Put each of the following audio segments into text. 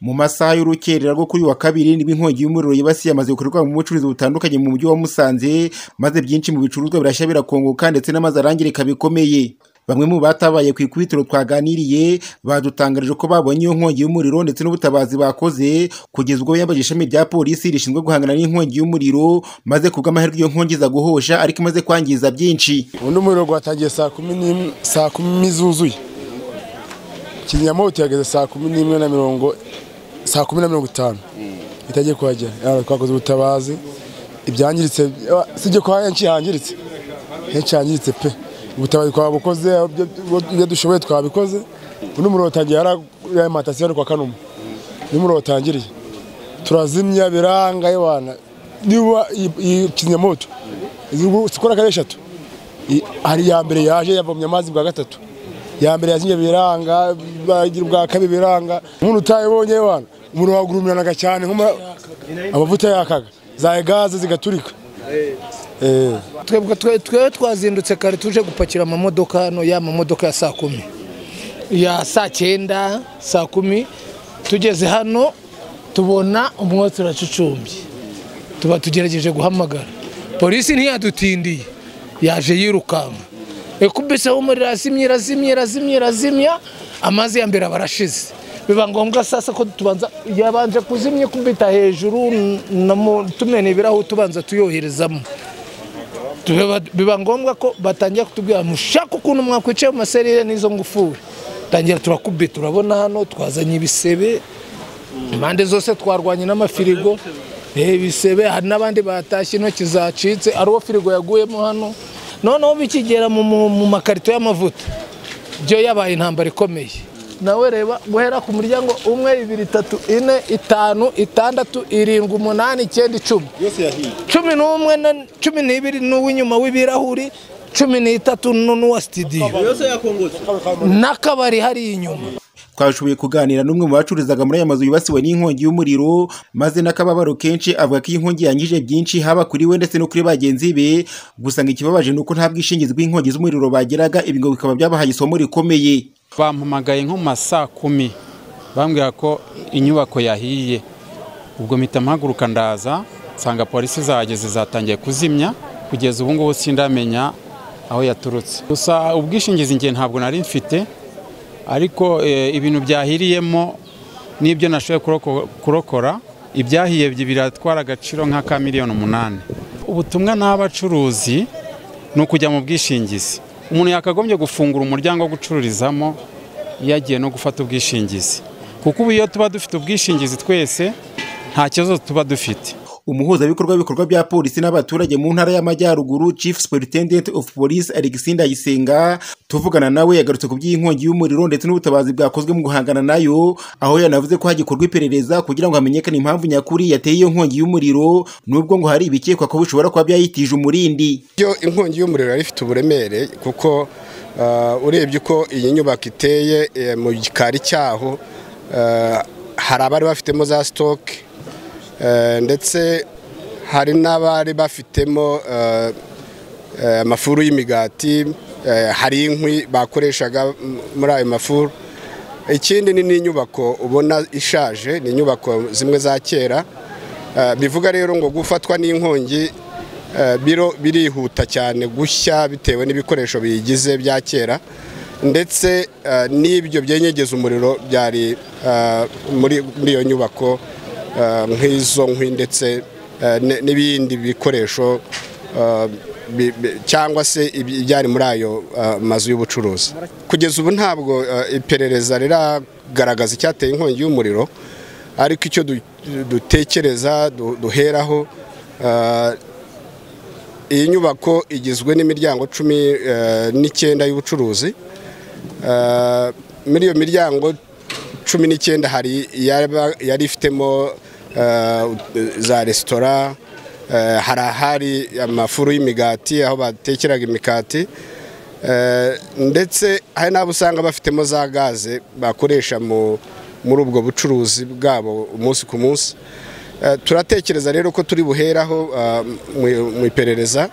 Mu masaha y'urukerera rwo kuri wa kabiri nibwo inkongi y'umuriro yibasiye amazu bikorerwa mu bucuruzi butandukanye mu mujyi wa Musanze maze byinshi mu bicuruzwa birashya birakongoka ndetse n'amazu arangirika bikomeye. Bamwe mu batabaye ku ikubitiro twaganiriye badutangarije ko babonye iyo nkongi y'umuriro ndetse n'ubutabazi bakoze kugeza ubwo yabajije ishami rya polisi rishinzwe guhangana n'inkongi y'umuriro maze kubw'amahirwe iyo nkongi iza guhosha ariko imaze kwangiza byinshi. ubundi umuriro watangiye saa kumi n'imwe saa kumi zuzuye kizimyamoto yageze saa kumi n'imwe na mirongo saa kumi na mirongo itanu itajya kuhagera Ah, twakoze ubutabazi ibyangiritse ah, sijye kwa henshi hangiritse henshi hangiritse pe ubutabazi twabukoze aho ibyo- ibyo- ibyo dushoboye twabikoze ubundi umuriro watangiye hariya matasiyo ari kwa kanuma niyo umuriro watangiriye turazimya biranga yewana niba iyi- iyi kizimyamoto izi- zikora kare eshatu I- hari iya mbere yaje yavomye amazi bwa gatatu ya mbere yazimye biranga bagira ubwa kabiri biranga umuntu utayibonye wana umuriro wagurumiranaga cyane nk'uma- amavuta yakaga za gaze zigaturika Eh. twebwe twe- twewe twazindutse kare tuje gupakira amamodoka hano ya mamodoka ya saa kumi ya saa cyenda saa kumi tugeze hano tubona umwotsi uracucumbye tuba tugerageje guhamagara polisi ntiyadutindiye yaje yirukanka ekubise umuriro azimye irazimye irazimye irazimya amazi ya mbere aba arashize biba ngombwa sasa ko tubanza yabanje kuzimya kubita hejuru namu- tumena ibirahure tubanza tuyoherezamo Biba- biba ngombwa ko batangira kutubwira mushaka ukuntu mwakwicaye mu maserire n'izo ngufuri tangira turakubye turabona hano twazanye ibisebe impande zose twarwanye n'amafirigo eh, ibisebe hari n'abandi batashye intoki zacitse ari uwo firigo yaguyemo hano noneho bikigera mu, mu, mu makarito y'amavuta byo yabaye intambara ikomeye nawe reba guhera ku muryango umwe ibiri itatu ine itanu itandatu irindwi umunani icyenda icumi cumi n'umwe na cumi n'ibiri n'uw'inyuma w'ibirahuri cumi n'itatu nu- n'uwa sitidiyo n'akabari hariya inyuma twashoboye kuganira n'umwe mu bacururizaga muri aya mazu yibasiwe n'inkongi y'umuriro maze n'akababaro kenshi avuga ko iyi nkongi yangije byinshi haba kuri we ndetse no kuri bagenzi be gusa ngo ikibabaje ni uko nta bwishingizi bw'inkongi z'umuriro bageraga ibi ngo bikaba byabahaye isomo rikomeye bampamagaye nko mu ma saa kumi bambwira ko inyubako yahiye ubwo mpita mpaguruka ndaza nsanga polisi zahageze zatangiye kuzimya kugeza ubu ngubu sindamenya aho yaturutse gusa ubwishingizi ngiye ntabwo nari mfite ariko eh, ibintu byahiriyemo n'ibyo nashoboye kuroko- kurokora ibyahiye bi- biratwara agaciro nk'aka miliyoni umunani ubutumwa naha abacuruzi ni ukujya mu bwishingizi umuntu yakagombye gufungura umuryango wo gucururizamo iyo agiye no gufata ubwishingizi kuko ubu iyo tuba dufite ubwishingizi twese nta kibazo tuba dufite umuhuzabikorwa w'ibikorwa bya polisi n'abaturage mu ntara y'amajyaruguru chief superintendent of police alexi ndayisenga tuvugana nawe yagarutse ku by'iyi nkongi y'umuriro ndetse n'ubutabazi bwakozwe mu guhangana nayo aho yanavuze ko hagikorwa iperereza kugira ngo hamenyekane impamvu nyakuri yateye iyo nkongi y'umuriro nubwo ngo hari ibikekwa ko bishobora kuba byayitije umurindi byo inkongi y'umuriro yari ifite uburemere kuko ah, urebye uko iyi nyubako iteye eh, mu gikari cyaho ah, hari abari bafitemo za sitoke eh, ndetse hari n'abari bafitemo ah, eh, amafuru y'imigati eh, hari inkwi bakoreshaga m- muri ayo mafuru ikindi ni n'inyubako ubona ishaje ni inyubako zimwe za kera Eh, bivuga rero ngo gufatwa n'inkongi eh, biro birihuta cyane gushya bitewe n'ibikoresho biyigize bya kera ndetse eh, n'ibyo byenyegeza umuriro byari eh, muri muri iyo nyubako eh, nk'izo nkwi ndetse eh, ne- n'ibindi bikoresho eh, bi- bi- cyangwa se iby- ibyari muri ayo eh, mazu y'ubucuruzi kugeza ubu ntabwo eh, iperereza riragaragaza icyateye inkongi y'umuriro ariko icyo du- dutekereza du- duheraho ah, iyi nyubako igizwe n'imiryango cumi eh, n'icyenda y'ubucuruzi Ah, muri iyo miryango cumi n'icyenda hari iyaba- yari ifitemo ah, za resitora eh, hari ahari amafuru y'imigati aho batekeraga imikati Eh, ndetse hari n'abo usanga bafitemo za gaze bakoresha mu- muri ubwo bucuruzi bwabo umunsi ku munsi Eh, turatekereza rero ko turi buheraho ah, mu- mu iperereza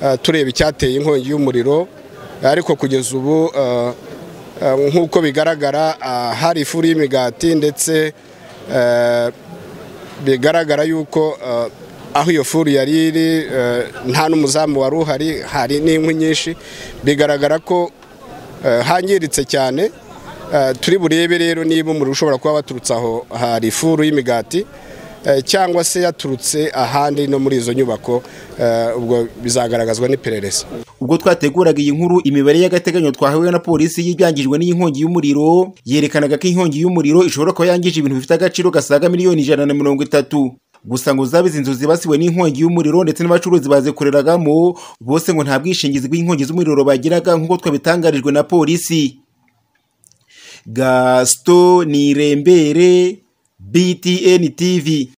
ah, tureba icyateye inkongi y'umuriro ariko kugeza ubu ah, ah, nk'uko bigaragara ah, hari ifuru y'imigati ndetse eh, bigaragara yuko eh, aho iyo furu yari iri eh, nta n'umuzamu wari uhari hari n'inkwi nyinshi bigaragara ko eh, hangiritse cyane Eh, turi burebe rero niba umuriro ushobora kuba waturutse aho hari ifuru y'imigati eh, cyangwa se yaturutse ahandi no muri izo nyubako eh, ubwo bizagaragazwa n'iperereza ubwo twateguraga iyi nkuru imibare y'agateganyo twahawe na polisi y'ibyangijwe n'inkongi y'umuriro yerekanaga ko inkongi y'umuriro ishobora kuba yangije ibintu bifite agaciro gasaga miliyoni ijana na mirongo itatu gusa ngo zaba izi nzu zibasiwe n'inkongi y'umuriro ndetse n'abacuruzi bazikoreragamo bose ngo nta bwishingizi bw'inkongi z'umuriro bagiraga nk'uko twabitangarijwe na polisi gasito nirembere btn tv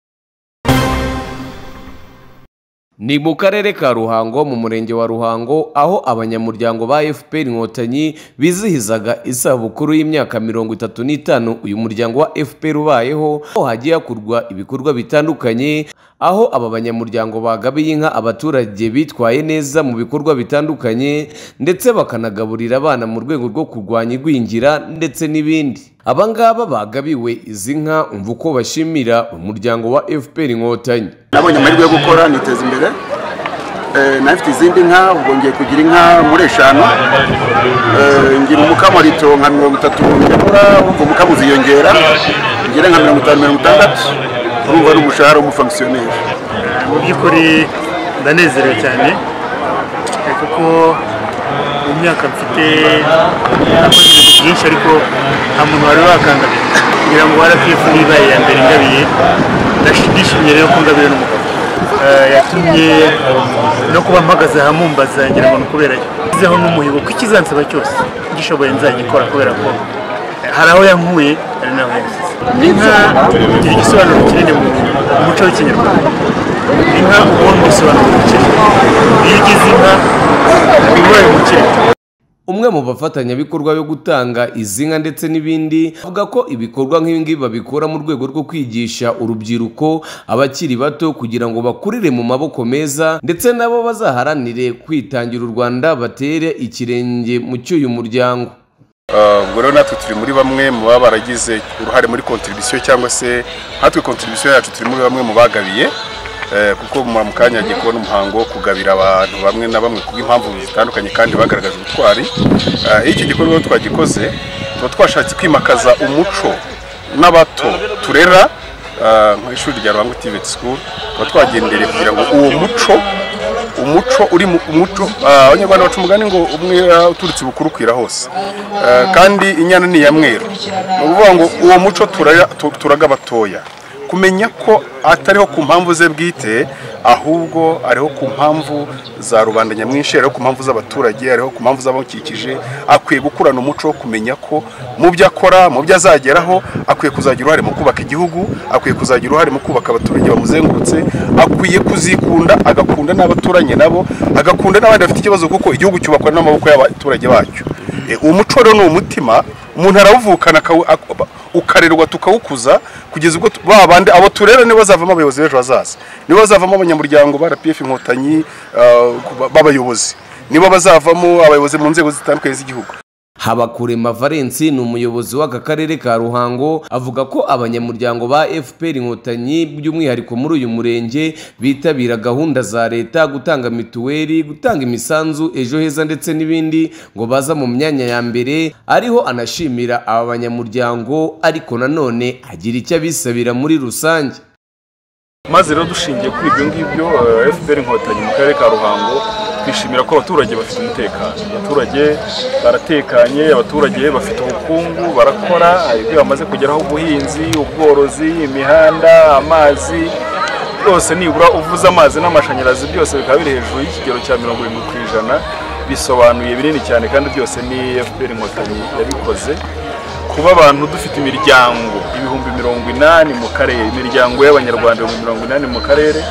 Ni mu karere ka Ruhango mu murenge wa Ruhango aho abanyamuryango ba FPR Inkotanyi bizihizaga isabukuru y'imyaka mirongo itatu n'itanu uyu muryango wa FPR ubayeho aho hagiye hakorwa ibikorwa bitandukanye aho aba banyamuryango bagabiye inka abaturage bitwaye neza mu bikorwa bitandukanye ndetse bakanagaburira abana mu rwego rwo kurwanya igwingira ndetse n'ibindi aba ngaba bagabiwe izi nka umva uko bashimira umuryango wa FPR Inkotanyi nabonye amahirwe yo gukora niteza imbere Eh, nafite izindi nka ubwo ngiye kugira inka muri eshanu Eh, ngira umukamo rito nka mirongo itatu nyabura ubwo umukamo uziyongera ngira nka mirongo itanu mirongo itandatu urumva ari umushahara w'umufonkisiyoneri mu by'ukuri ndanezerewe cyane eh, kuko mu myaka mfite nakoze ibintu byinshi ariko nta muntu wari wakangamiye kugira ngo rpf nibaye iya mbere ngabiye ndashimye rero ko ngabiye n'umugabo Eh, yatumye no kuba mpagaze ahamumbaza ngira ngo ni ukubera yo ngezeho n'umuhigo ko ikizansaba cyose gishoboye nzagikora kubera ko eh, hari aho yankuye hari n'aho yansize inka igira igisobanuro kinini mu mu muco w'ikinyarwanda inka ubona ubusobanuro bukiri iyo ugize inka ubaye umukire umwe mu bafatanyabikorwa yo gutanga izi nka ndetse n'ibindi avuga ko ibikorwa nk'ibi ngibi babikora mu rwego rwo kwigisha urubyiruko abakiri bato kugira ngo bakurire mu maboko meza ndetse nabo bazaharanire kwitangira u Rwanda batere ikirenge mu cy'uyu muryango ubwo rero natwe turi muri bamwe mu baba baragize uruhare muri kontribisiyo cyangwa se natwe kontribisiyo yacu turi muri bamwe mu bagabiye eh, kuko mu mu kanya hagiye kubona umuhango wo kugabira abantu bamwe na bamwe kubw'impamvu zitandukanye kandi bagaragaje ubutwari Eh, iyo icyo gikorwa rero twagikoze tuba twashatse kwimakaza umuco n'abato turera eh, mu ishuri rya Ruhango TVET School tuba twagendereye kugira ngo uwo muco umuco uri mu umuco ah, abanyarwanda baca umugani ngo umwera uturutse ibukuru ukwira hose Eh, kandi inyana ni iya mweru ni ukuvuga ngo uwo muco turaya- tu- turaga batoya kumenya ko atariho ku mpamvu ze bwite ahubwo ariho ku mpamvu za rubanda nyamwinshi ariho ku mpamvu z'abaturage ariho ku mpamvu z'abamukikije akwiye gukurana umuco wo kumenya ko mu byo akora mu byo azageraho akwiye kuzagira uruhare mu kubaka igihugu akwiye kuzagira uruhare mu kubaka abaturage bamuzengurutse akwiye kuzikunda agakunda n'abaturanye nabo agakunda n'abandi bafite ikibazo kuko igihugu cyubakwa n'amaboko y'abaturage bacyo Eh, uwo muco rero ni umutima umuntu arawuvukana akawu- ak- ukarerwa tukawukuza kugeza ubwo tu- ba bandi abo turera nibo bazavamo abayobozi b'ejo hazaza nibo bazavamo abanyamuryango ba RPF inkotanyi ah, ku- b'abayobozi nibo bazavamo abayobozi mu nzego zitandukanye z'igihugu Habakurema Valence ni umuyobozi w'aka karere ka Ruhango avuga ko abanyamuryango ba FPR Inkotanyi by'umwihariko muri uyu murenge bitabira gahunda za leta gutanga mituweli gutanga imisanzu ejo heza ndetse n'ibindi ngo baza mu myanya ya mbere ariho anashimira aba banyamuryango ariko nanone agira icyo abisabira muri rusange maze rero dushingiye kuri ibyo ngibyo fpr inkotanyi mu karere ka ruhango twishimira ko abaturage bafite umutekano abaturage baratekanye abaturage bafite ubukungu barakora hari ibyo bamaze kugeraho ubuhinzi ubworozi imihanda amazi byose nibura uvuze amazi n'amashanyarazi byose bikaba biri hejuru y'ikigero cya mirongo irindwi ku ijana bisobanuye binini cyane kandi byose ni fpr inkotanyi yabikoze kuba abantu dufite imiryango ibihumbi mirongo inani mu karere imiryango y'abanyarwanda ibihumbi mirongo inani mu karere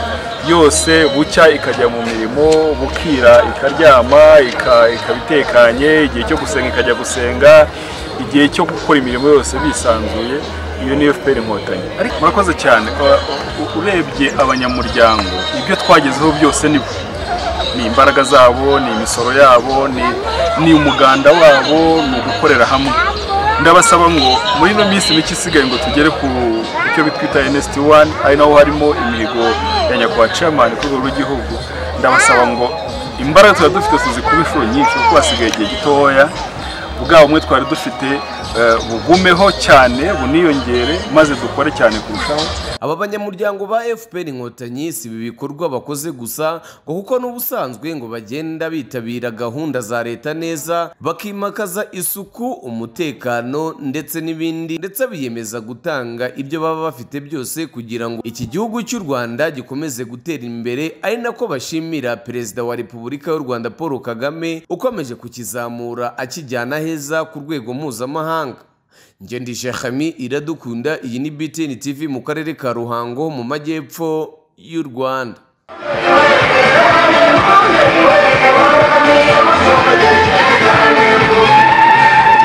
yose bucya ikajya mu mirimo bukira ikaryama ika- ikaba itekanye igihe cyo gusenga ikajya gusenga igihe cyo gukora imirimo yose bisanzuye iyo niyo fpr inkotanyi ariko murakoze cyane uh, u- urebye abanyamuryango ibyo twagezeho byose ni ni imbaraga zabo ni imisoro yabo ni, ni umuganda wabo ni ugukorera hamwe ndabasaba ngo muri ino minsi mike isigaye ngo tugere ku cyo bitwita nsd wani ari naho harimo imihigo ya nyakubahwa camani ku rwego rw'igihugu ndabasaba ngo imbaraga tuba dufite tuzi kuba inshuro nyinshi kuko hasigaye igihe gitoya bwa bumwe twari dufite eh, bugumeho cyane buniyongere maze dukore cyane kurushaho aba banyamuryango ba fpr inkotanyi si ibi bikorwa bakoze gusa ngo kuko n'ubusanzwe ngo bagenda bitabira gahunda za leta neza bakimakaza isuku umutekano ndetse n'ibindi ndetse biyemeza gutanga ibyo baba bafite byose kugira ngo iki gihugu cy'u rwanda gikomeze gutera imbere ari nako bashimira perezida wa repubulika y'u rwanda paul kagame ukomeje kukizamura akijyana heza ku rwego mpuzamahanga Ngendi Shekami iradukunda iyi ni BTN TV mu karere ka Ruhango mu majyepfo y'u Rwanda.